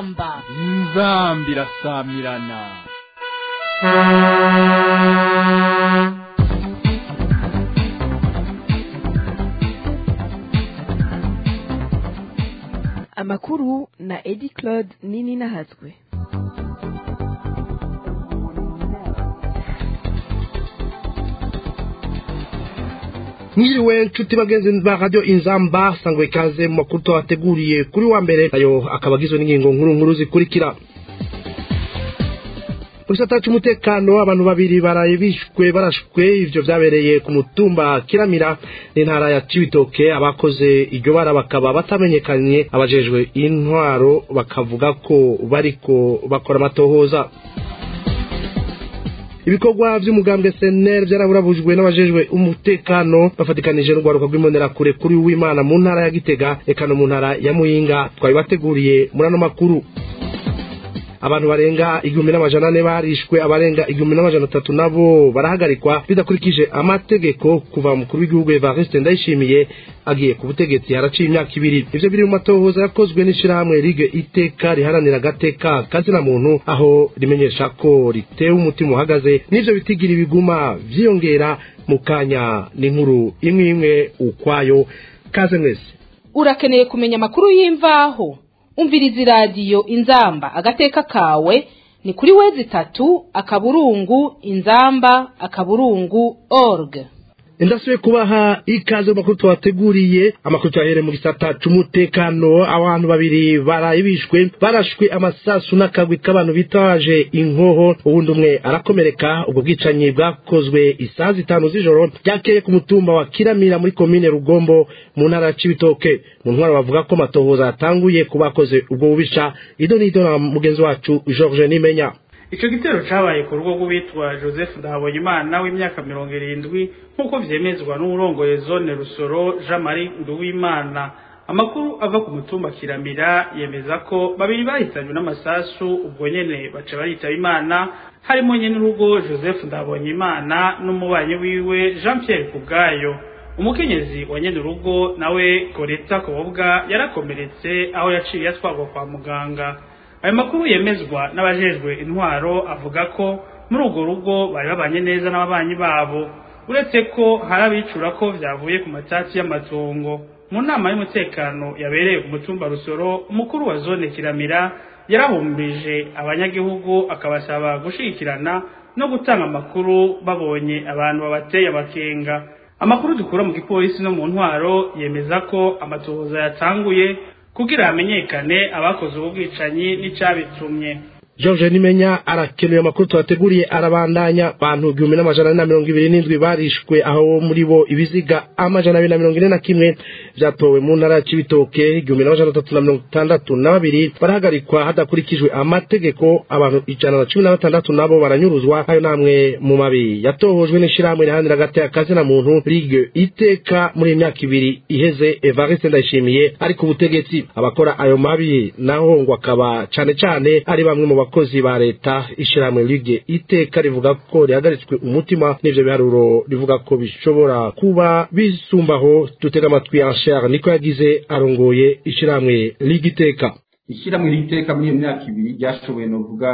inzamba inzamba irasamirana amakuru na edi claude nini nahatswe mwiriwe nshuti bagenzi ba radio inzamba sangwe ikaze mu makuru twabateguriye kuri wa mbere ayo akaba agizwe n'ingingo nkuru nkuru zikurikira mu gisata cy'umutekano abantu babiri baraye bishwe barashwe ivyo vyabereye ku mutumba kiramira n'intara ya cibitoke abakoze iryo bara bakaba batamenyekanye abajejwe intwaro bakavuga ko bariko bakora amatohoza ibikorwa vy'umugambwe SNL vyaraburabujwe n'abajejwe umutekano bafatikanije n'urwaruka rw'imbonerakure kuri w'Imana mu ntara ya Gitega eka no mu ntara ya Muyinga twari bateguriye muri ano makuru abantu barenga igihumbi n'amajana ane barishwe abarenga igihumbi n'amajana atatu nabo barahagarikwa bidakurikije amategeko kuva mukuru w'igihugu Evariste Ndayishimiye agiye ku butegetsi haraciye imyaka ibiri ivyo biri mu matohoza yakozwe n'ishirahamwe Ligue Iteka riharanira agateka kazina muntu aho rimenyesha ko ritewe umutima uhagaze n'ivyo bitigira ibiguma vyiyongera mu kanya n'inkuru imwe imwe ukwayo kaze mwese urakeneye kumenya amakuru y'imvaho umviriza iradiyo inzamba agateka kawe ni kuri wezi itatu akaburungu inzamba akaburungu org ndasubiye kubaha ikaze mu makuru twateguriye amakuru twahere mu gisata c'umutekano abantu babiri baraye bishwe barashwe amasasu n'akagwi k'abantu bitaje inkoho uwundi umwe arakomereka ubwo bwicanyi bwakozwe isaha zitanu z'ijoro ryakeye ku mutumba wa kiramira muri komine rugombo mu ntara ya cibitoke mu ntwaro bavuga ko amatohoza yatanguye ku bakoze ubwo bubisha ido n'ido na mugenzi wacu george nimenya ico gitero cabaye ku rugo rw'uwitwa joseph ndahabonyimana w'imyaka mirongo irindwi nk'uko vyemezwa n'uwurongoye zone rusoro jean marie nduwimana amakuru ava ku mutumba kiramira yemeza ko babiri bahitanywe n'amasasu ubwo nyene baca baritaba imana harimo nyene urugo joseph ndahabonyimana n'umubanyi wiwe jean pierre kubwayo umukenyezi wa nyene urugo nawe goreta kobwa yarakomeretse aho yaciye atwarwa kwa muganga ayo makuru yemezwa n'abajejwe intwaro avuga ko muri urwo rugo bari babanye neza n'ababanyi babo uretse ko hari abicura ko vyavuye ku matati y'amatongo mu nama y'umutekano yabereye ku mutumba rusoro umukuru wa zone kiramira yarahumbije abanyagihugu akabasaba gushigikirana no gutanga amakuru babonye abantu babateye abakenga amakuru dukura mu gipolisi no mu ntwaro yemeza ko amatohoza yatanguye kugira hamenyekane abakoze ubu bwicanyi n'icabitumye george nimenya arakenuye amakuru tubateguriye arabandanya abantu igihumbi n'amajana ane na mirongo ibiri n'indwi barishwe aho muri bo ibiziga amajana abiri na mirongo ine na kimwe vyatowe mu ntara ya cibitoke igihumbi n'amajana atatu na mirongo itandatu na babiri barahagarikwa hadakurikijwe amategeko abantu ijana na cumi na batandatu nabo baranyuruzwa ayo namwe mu mabi yatohojwe n'ishirahamwe riharanira agateka kazina muntu ligue iteka muri iyi myaka ibiri iheze evariste ndayishimiye ari ku butegetsi abakora ayo mabi naho ngo akaba cane cane ari bamwe mu bakozi ba leta ishirahamwe ligue iteka rivuga ko rihagaritswe umutima n'ivyo biharuro rivuga ko bishobora kuba bisumbaho dutega amatwi anshar niko yagize arongoye ishirahamwe ligue iteka ishyirahamwe ry'iteka muri iyo myaka ibiri ryashoboye novuga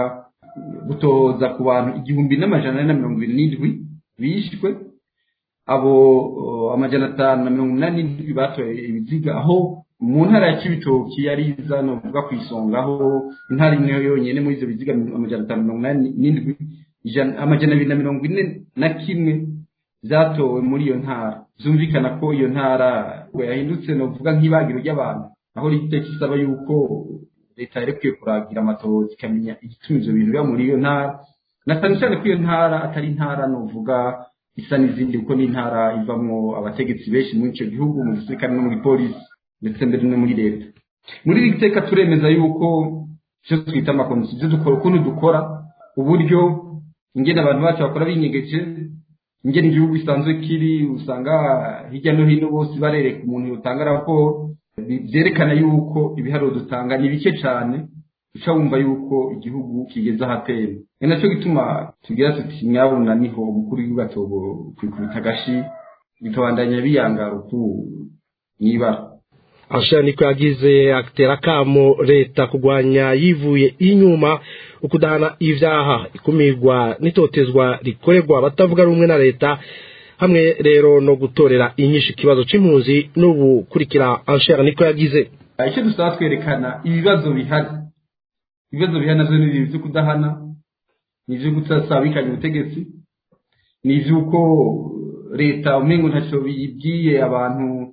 gutoza ku bantu igihumbi n'amajana ane na mirongo ibiri n'indwi bishwe abo amajana atanu na mirongo inani n'indwi batoye ibiziga aho mu ntara ya kibitoki yari iza novuga ku isonga aho intara imwe yonyene muri ivyo biziga amajana atanu mirongo inani n'indwi amajana abiri na mirongo ine na kimwe vyatowe muri iyo ntara vyumvikana ko iyo ntara yahindutse novuga nk'ibagiro ry'abantu aho riteka isaba yuko leta yarekwiye kuragira amatohoza ikamenya igituma ivyo bintu biba muri iyo ntara na cane cane ko iyo ntara atari intara novuga isa n'izindi kuko ni intara ivamwo abategetsi benshi muri ico gihugu mu gisirikare no mu gipolisi ndetse mbere no muri leta muri iri teka turemeza yuko ivyo twita amakomisiyo ivyo dukora ukuntu dukora uburyo ingene abantu bacu bakora binyegeje ingene igihugu gisanzwe kiri usanga hirya no hino bose barereka umuntu yotanga raporo vyerekana yuko ibiharuro dutanga ni bike cane uca wumva yuko igihugu kigeze ahatera ni naco gituma tugira tuti nyabuna niho umukuru w'igihugu atobo kwikubita agashi bikabandanya biyangara uku mwibara ashira niko yagize atera akamo leta kurwanya yivuye inyuma ukudahana ivyaha ikumirwa n'itotezwa rikorerwa abatavuga rumwe na leta hamwe rero no gutorera inyinshi ikibazo c'impunzi n'ubu kurikira anshera niko yagize icyo dusaba twerekana ibibazo bihari ibibazo bihari navyo ni ibyo kudahana ni ibyo kutasabikanya ubutegetsi ni ivy'uko leta umengo ntaco bibwiye abantu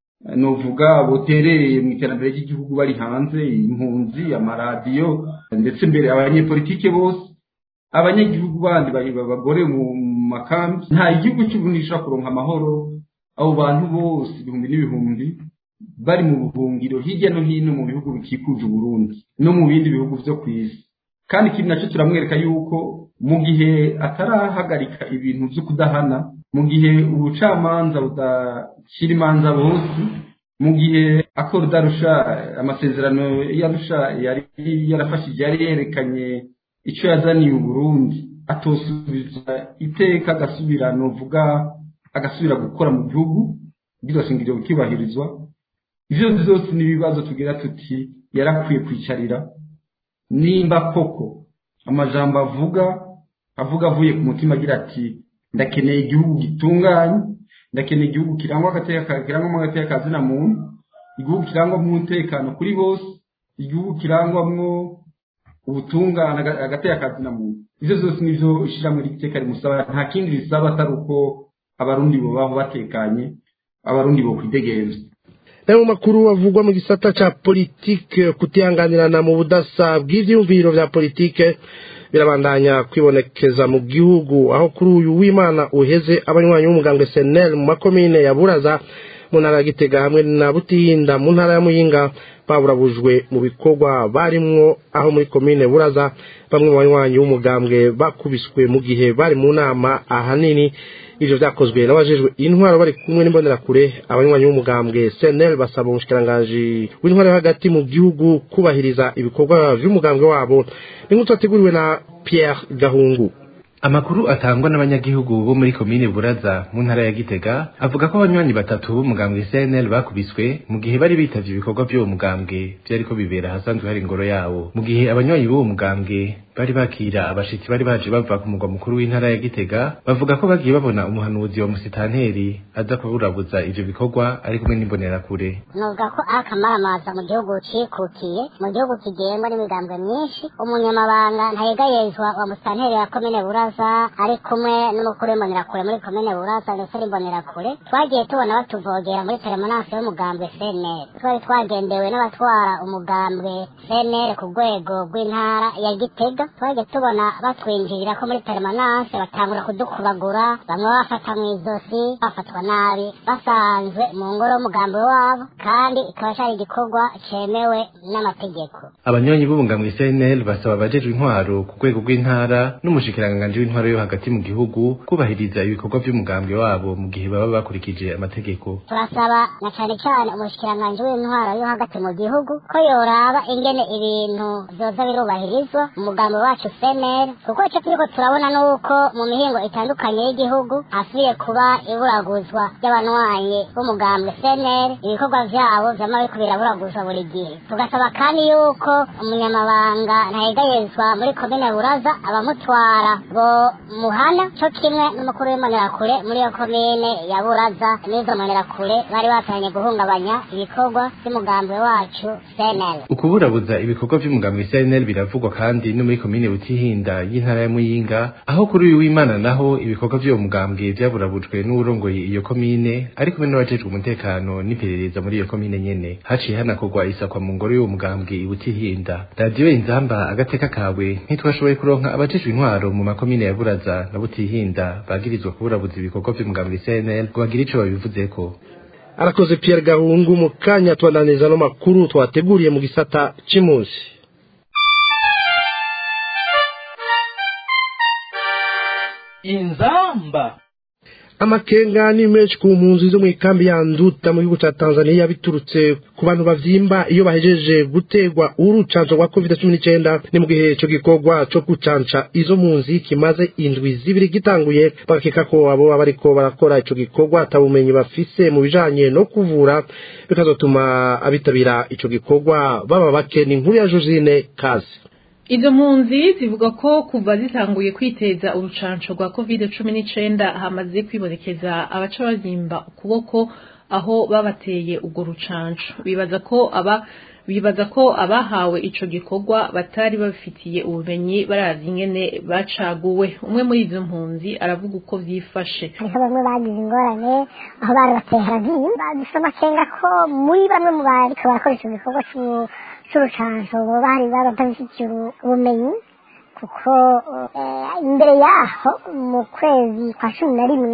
novuga botereye mu iterambere ry'igihugu bari hanze impunzi amaradiyo ndetse mbere abanyepolitike bose abanyagihugu bandi bagore mu makambi nta igihugu cy'uburundi gishobora kuronka amahoro abo bantu bose ibihumbi n'ibihumbi bari mu buhungiro hirya no hino mu bihugu bikikuje uburundi no mu bindi bihugu vyo ku isi kandi ikindi nacyo turamwereka yuko mu gihe atarahagarika ibintu vyo kudahana mu gihe ubucamanza budashyira imanza bose mu gihe akora udarusha amasezerano yarusha yari yarafashije yari yerekanye icyo yazaniye uburundi atosubiza iteka agasubira novuga agasubira gukora mu gihugu iryo shingiro bikibahirizwa ivyo vyose ni ibibazo tugira tuti yarakwiye kwicarira nimba koko amajambo avuga avuga avuye ku mutima agira ati ndakeneye igihugu gitunganye ndakeneye igihugu kirangwa agateka kirangwamo agateka kazina muntu igihugu kirangwamo umutekano kuri bose igihugu kirangwamwo ubutungane agateka kazina muntu ivyo vyose nivyo ishiramwe ry'iteka rimusaba nta kindi risaba atari uko abarundi bobaho batekanye abarundi bo kwidegemvya nayo mu makuru avugwa mu gisata ca politike kutihanganirana mu budasa bw'ivyiyumviro vya politike birabandanya kwibonekeza mu gihugu aho kuri uyu w'imana uheze abanywanyi b'umugambwe senel mu makomine ya buraza mu ntara ya gitega hamwe na butihinda mu ntara ya muyinga baburabujwe mu bikorwa barimwo aho muri komine buraza bamwe mu banywanyi b'umugambwe bakubiswe mu gihe bari mu nama ahanini ivyo vyakozwe n'abajejwe intwaro bari kumwe n'imbonerakure abanywanyi b'umugambwe senel basaba umushikiranganji w'intwaro yo hagati mu gihugu kubahiriza ibikorwa vy'umugambwe wabo n'inkuru ateguriwe na pierre gahungu amakuru atangwa n'abanyagihugu bo muri komine buraza mu ntara ya gitega avuga ko abanywanyi batatu b'umugambwe cnl bakubiswe mu gihe bari bitavye ibikorwa vy'uwo mugambwe vyariko bibera ahasanzwe hari ingoro yawo mu gihe abanywanyi b'uwo mugambwe bari bakira abashitsi bari baje bava ku mugwa mukuru w'intara ya gitega bavuga ko bagiye babona umuhanuzi wa musitanteri aza kuburabuza ivyo bikorwa ari kumwe n'imbonerakure nuvuga ko akamaramaza mu gihugu cikukiye mu gihugu kigengwa n'imigambwe myinshi umunyamabanga ntayegayezwa wa musitanteri wa komine buraza ari kumwe n'umukuru w'imbonerakure muri komine buraza ndetse n'imbonerakure twagiye tubona batuvogera muri teremonanse y'umugambwe cnr twari twagendewe n'abatwara umugambwe cnr ku rwego rw'intara ya gitega twagiye tubona batwinjirira ko muri permanence batangura kudukubagura bamwe bafata mu izosi bafatwa nabi basanzwe mu ngoro y'umugambi wabo kandi ikaba cyari igikorwa cemewe n'amategeko abanywanyi b'umugambwe cnl basaba abajejwe intwaro ku rwego rw'intara n'umushikiranganji w'intwaro yo hagati mu gihugu kubahiriza ibikorwa vy'umugambwe wabo mu gihe baba bakurikije amategeko turasaba na cane cane umushikiranganji w'intwaro yo hagati mu gihugu ko yoraba ingene ibintu vyoza birubahirizwa umugambi wacu FNL kuko icyo turiko turabona nuko mu mihingo itandukanye y'igihugu hasubiye kuba iburaguzwa ry'abanywanyi b'umugambwe FNL ibikorwa vyabo vyama biriko biraburaguzwa buri gihe tugasaba kandi yuko umunyamabanga ntayegayezwa muri komine buraza abamutwara bo muhana co kimwe n'umukuru w'imbonerakure muri iyo komine ya buraza n'izo mbonerakure bari batanye guhungabanya ibikorwa vy'umugambi wacu FNL ukuburabuza ibikorwa vy'umugambwe cnl biravugwa kandi no muri komine butihinda y'intara ya muyinga aho kuri uyu w'imana naho ibikorwa vy'uwo mugambwe vyaburabujwe n'uwurongoye iyo komine ari kumwe n'abajejwe umutekano n'iperereza muri iyo komine nyene haciye hanakorwa isakwa mu ngoro y'uwo mugambwe i butihinda radiyo inzamba agateka kawe ntitwashoboye kuronka abajejwe intwaro mu makomine ya buraza na butihinda bagirizwa kuburabuza ibikorwa vy'umugambwe cnl ngo bagire ico babivuzeko arakoze pierre gahungu mu kanya tubandaniriza no makuru twateguriye mu gisata c'impunzi inzamba amakenga ni menshi ku mpunzi zo mu ikambi ya nduta mu gihugu cya tanzania biturutse ku bantu bavyimba iyo bahejeje gutegwa urucanco rwa covid cumi n'icyenda ni mu gihe ico gikorwa co gucanca izo mpunzi kimaze indwi zibiri gitanguye bagakeka ko abo baba bariko barakora ico gikorwa atabumenyi bafise mu bijanye no kuvura bikazotuma abitabira ico gikorwa baba bake ni inkuru ya josine kazi izo mpunzi zivuga ko kuva zitanguye kwiteza urucanco rwa covid cumi n'icenda hamaze kwibonekeza abaca bazimba ukuboko aho babateye urwo rucanco bibaza ko aba bibaza ko abahawe ico gikorwa batari babifitiye ubumenyi barazi ingene bacaguwe umwe muri izo mpunzi aravuga uko vyifashe hariho bamwe bagize ingorane aho bari bateye haragiye dufite amakenga ko muri bamwe mu bariko barakora ico gikorwa c'u- c'urucanco boba hari batabifitiye ubu- ubumenyi kuko eh, imbere yaho mu kwezi kwa cumi na rimwe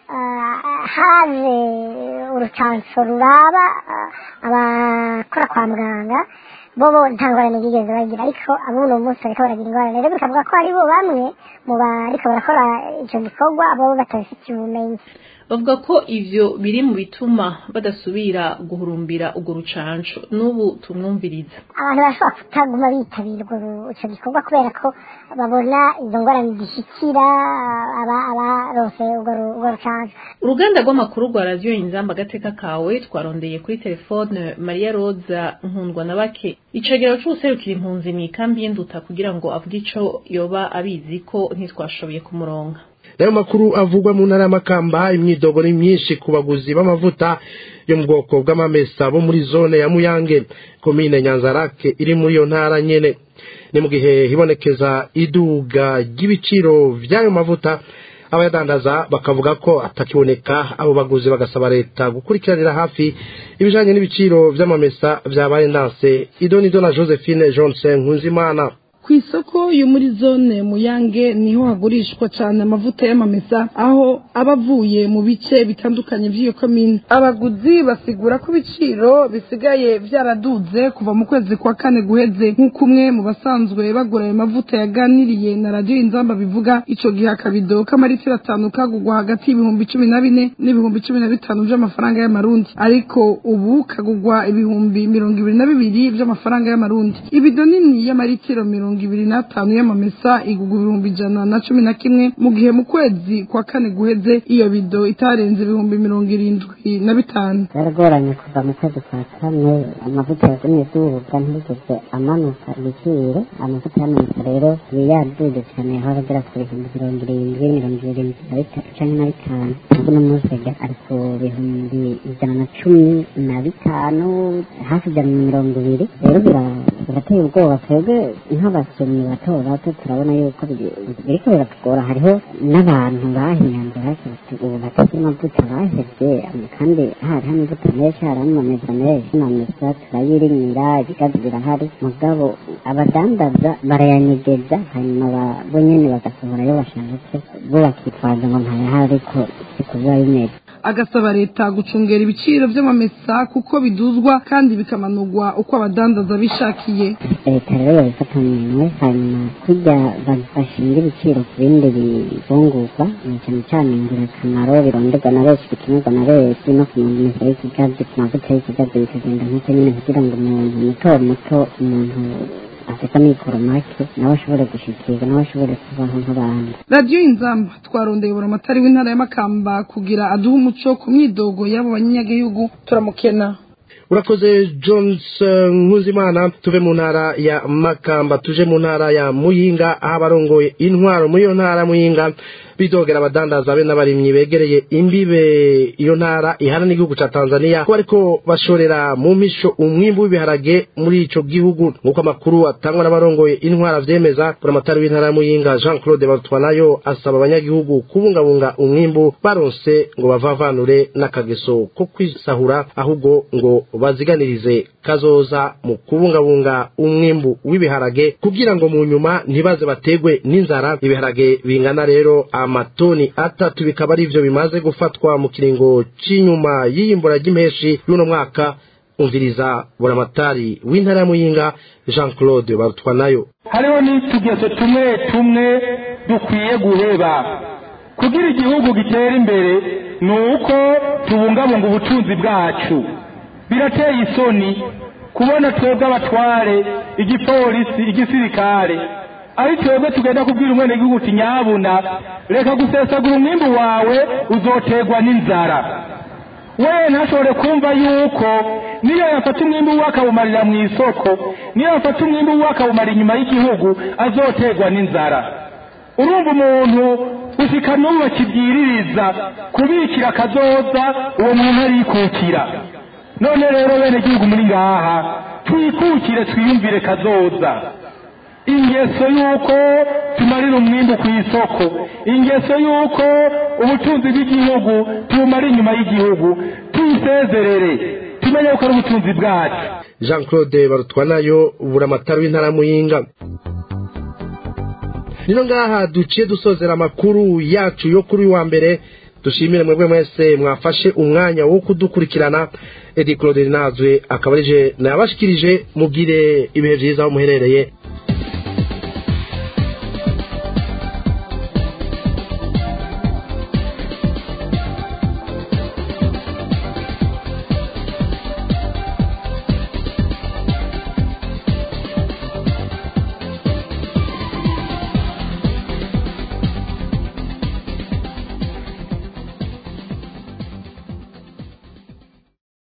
ah, haje urucanco ruraba ah, abakora kwa muganga bobo nta ngorane bigeze bagira ariko abuno munsi bariko baragira ingorane rero bikavuga ko haribo bamwe mu bariko barakora ico gikorwa bobo batabifitiye ubumenyi bavuga ko ivyo biri mu bituma badasubira guhurumbira urwo rucanco n'ubu tumwumviriza abantu bashobora kutaguma bitabira urwo ru- ico gikorwa kubera ko babona izo ngorane zishikira aba- abarose urwo ru- urwo rucanco uruganda rw'amakuru rwa radiyo inzamba agateka kawe twarondeye kuri telefone mariya roza nkundwa na bake icegero c'uwuserukira impunzi mu ikambi y'induta kugira ngo avuge ico yoba abizi ko ntitwashoboye kumuronka nayo makuru avugwa mu ntara y'amakamba imyidogo ni myinshi ku baguzi b'amavuta yo mu bwoko bw'amamesa bo muri zone ya muyange komine nyanzarake iri muri iyo ntara nyene ni mu gihe hibonekeza iduga ry'ibiciro vy'ayo mavuta abayadandaza bakavuga ko atakiboneka abo baguzi bagasaba leta gukurikiranira hafi ibijanye n'ibiciro vy'amamesa vyabaye ndanse idonido na josephine johnson nkunzimana ku isoko yo muri zone muyange niho hagurishwa cyane amavuta y'amamesa aho aba avuye mu bice bitandukanye by'iyo komine abaguzi basigura ko ibiciro bisigaye byaraduze kuva mu kwezi kwa kane guheze nk'uko umwe mu basanzwe bagura ayo mavuta yaganiriye na radiyo inzamba bivuga ico gihe akabido k'amaritiro atanu kagugwa hagati y'ibihumbi cumi na bine n'ibihumbi cumi na bitanu by'amafaranga y'amarundi ariko ubu kagugwa ibihumbi mirongo ibiri na bibiri by'amafaranga y'amarundi ibido nini y'amaritiro mirongo ibiri n'atanu y'amamesa igugwa ibihumbi ijana na cumi na kimwe mu gihe mu kwezi kwa kane guheze iyo bido itarenze ibihumbi mirongo irindwi na bitanu byaragoranye kuva mu kwezi kwa kane amavuta yagumye duga ntiyigeze amanuka ibiciro amavuta y'amanuka rero yari yaduze cyane aho agera ku bihumbi mirongo irindwi mirongo irindwi na bitatu canke na bitanu nubwo uno munsi ajya ari ku bihumbi ijana na cumi na bitanu hafi ijana na mirongo ibiri rero bira- birateye ubwoba twebwe nk'abasomyi bato bato turabona yuko biri- biriko biratugora hariho n'abantu bahinyanze hashyizwe ubu batagira amavuta bahevye kandi hari amavuta menshi hari amameza menshi amamesa turayirimira ibigazi birahari mugabo abadandaza barayanyegeza hanyuma ba- bo nyene bagasohora iyo bashatse bo bakitwaza ngo ntayahari ariko siko biba bimeze agasaba leta gucungera ibiciro by'amamesa kuko biduzwa kandi bikamanurwa uko abadandaza bishakiye leta rero babifata mu minwe hanyuma kurya ba- bashinga ibiciro ku bindi bifungurwa ni cyane cyane ingirakamaro bironderwa na benshi bikenerwa na benshi no ku mamesa y'ikigazi ku mavuta y'ikigazi bikagenda nk'uko nyine kugira ngo umuntu muto muto umuntu afite amikoro make nawe ashobore gushikirwa nawe ashobore kubaho nk'abandi radiyo inzamba twarondeye buramatari w'intara y'amakamba kugira aduhe umuco ku myidogo y'abo banyagihugu turamukena urakoze johnson nkuzimana tuve mu ntara ya makamba tuje mu ntara ya muyinga aho abarongoye intwaro muri iyo ntara ya muyinga bidogera abadandaza be n'abarimyi begereye imbibe iyo ntara ihana n'igihugu ca tanzania ko bariko bashorera mu misho umwimbu w'ibiharage muri ico gihugu nk'uko amakuru atangwa n'abarongoye intwara avyemeza buramatari w'intara ya muyinga jean claude barutwanayo asaba abanyagihugu kubungabunga umwimbu baronse ngo bavavanure n'akageso ko kwisahura ahubwo ngo baziganirize kazoza mu kubungabunga umwimbu w'ibiharage kugira ngo mu nyuma ntibaze bategwe n'inzara ibiharage bingana rero amatoni atatu bikaba ari byo bimaze gufatwa mu kiringo cy'inyuma y'iyimbura ry'impeshi y'uno mwaka umviriza buramatari w'intara ya muyinga jean claude barutwanayo hariho n'utugeso tumwe tumwe dukwiye guheba kugira igihugu gitera imbere ni uko tubungabunga ubutunzi bwacu birateye isoni kubona twebwe abatware igipolisi igisirikare ari twebwe tugenda kubwira umwene gihugu uti nyabuna reka gusesagura umwimbu wawe uzoterwa n'inzara we ntashobore kumva yuko niyo yafata umwimbu we akawumarira mu isoko niyo yafata umwimbu we akawumara inyuma y'igihugu azoterwa n'inzara urumva umuntu usika n'ubu bakibwiririza kubikira akazoza uwo muntu arikukira none rero bene gihugu muri ngaha twikukire twiyumvire kazoza ingeso y'uko tumarira umwimbu ku isoko ingeso y'uko ubutunzi bw'igihugu tubumara inyuma y'igihugu tuyisezerere tumenye ko ari ubutunzi bwacu jean claude barutwanayo buramatari w'intara muyinga nino ngaha duciye dusozera amakuru yacu yo kuri wa mbere dushimire mwebwe mwese mwafashe umwanya wo kudukurikirana edi claude nazwe akaba arije nabashikirije mugire ibihe byiza aho muherereye